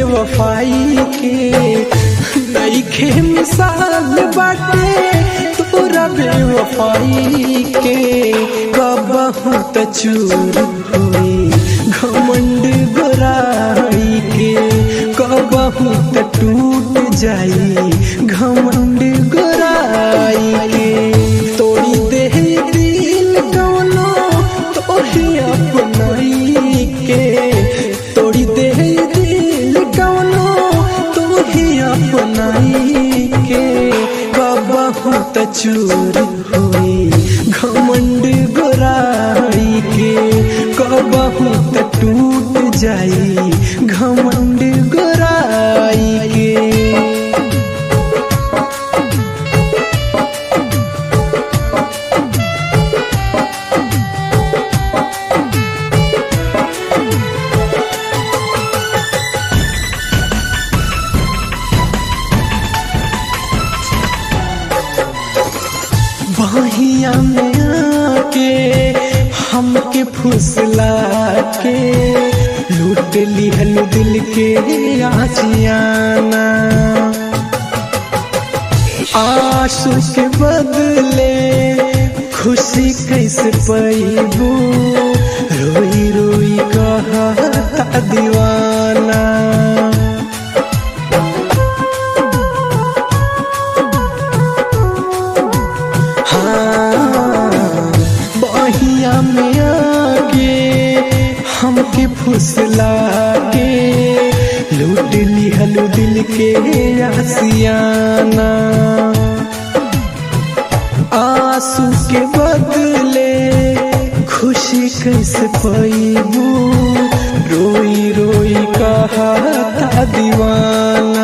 बेवफाई के नईखे मिसाल बाटे तोरा बेवफाई के कबहू त चूर होई घमंड गोराई के कबहू त टूट जाई घमंड गोराई के तोड़ी दे दिल कवनो तोही अपनाई के तोड़ी दे दिल कवनो तोही अपनाई के कबहू त चूर होई घमंड गोराई के कबहू त टूट जाई घमंड गोराई के बहिया में आके हमके फुसला के लूट लिहल दिल के आजियाना आंसू के बदले खुशी कैसे पैबू रोई रोई कहता दीवाना हाँ, बहिया में आके हमके फुसला के लूट लिहल दिल के आसियाना आंसू के बदले खुशी कैसे पैबू रोई रोई कहता दीवाना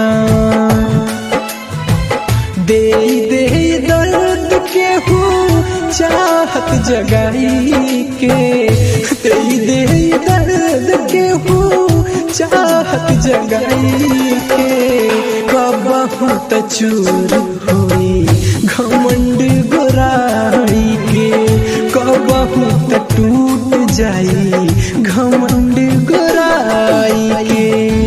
दे दे दर्द के हो चाहत जगाई के दे दे दर्द के हो चाहत जगाई के कबहू त चूर होई घमंड गोराई के कबहू त टूट जाई घमंड गोराई के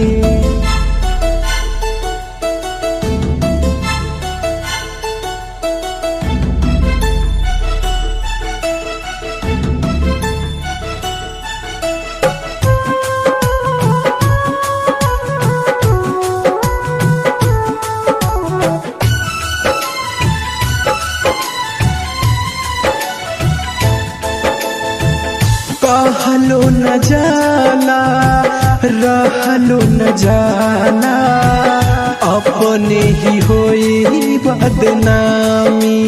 कहलो न जाला रहलो न जाला अपने ही होई बदनामी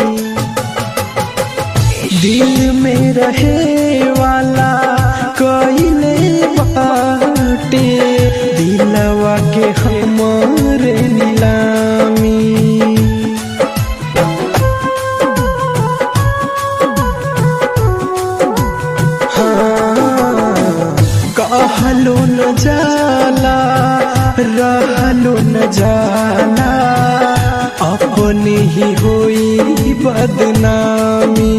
दिल में रहे वाला कइले बाटे दिलवा के हमरे नीलामी कहलो न जाला रहलो न जाला अपने ही होई बदनामी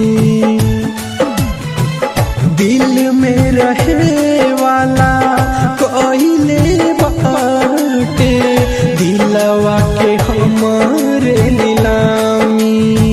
दिल में रहे वाला कइले बाटे दिलवा के हमरे नीलामी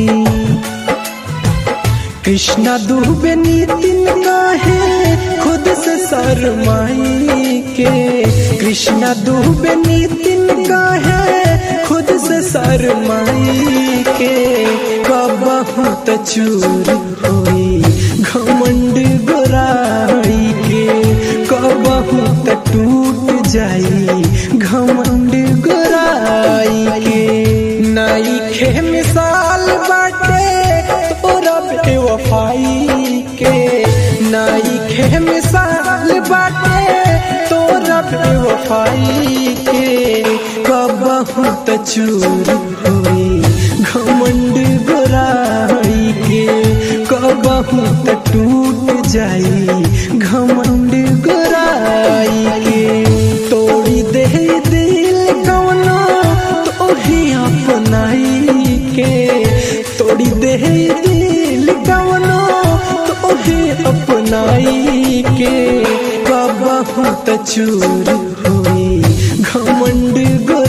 कृष्णा दुबे नितिन काहे खुद से शरमाई के कृष्णा दुबे नितिन काहे खुद से शरमाई के कबहू त चूर होई घमंड गोराई के कबहू त टूट जाई घमंड गोराई के नाई खे मिसाल बाटे तोरा बेवफाई के नाई खे मिसाल बाटे तोरा बेवफाई के कबहू त चूर होई घमंड गोराई के कबहू त टूट जाई घमंड गोराई के तोड़ी दे दिल कवनो तोही अपनाई के तोड़ी दे दिल कवनो तोही अपनाई के कबहू त चूर होई घमंड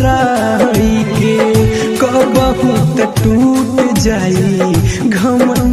गोराई के कबहू त टूट जाई घमंड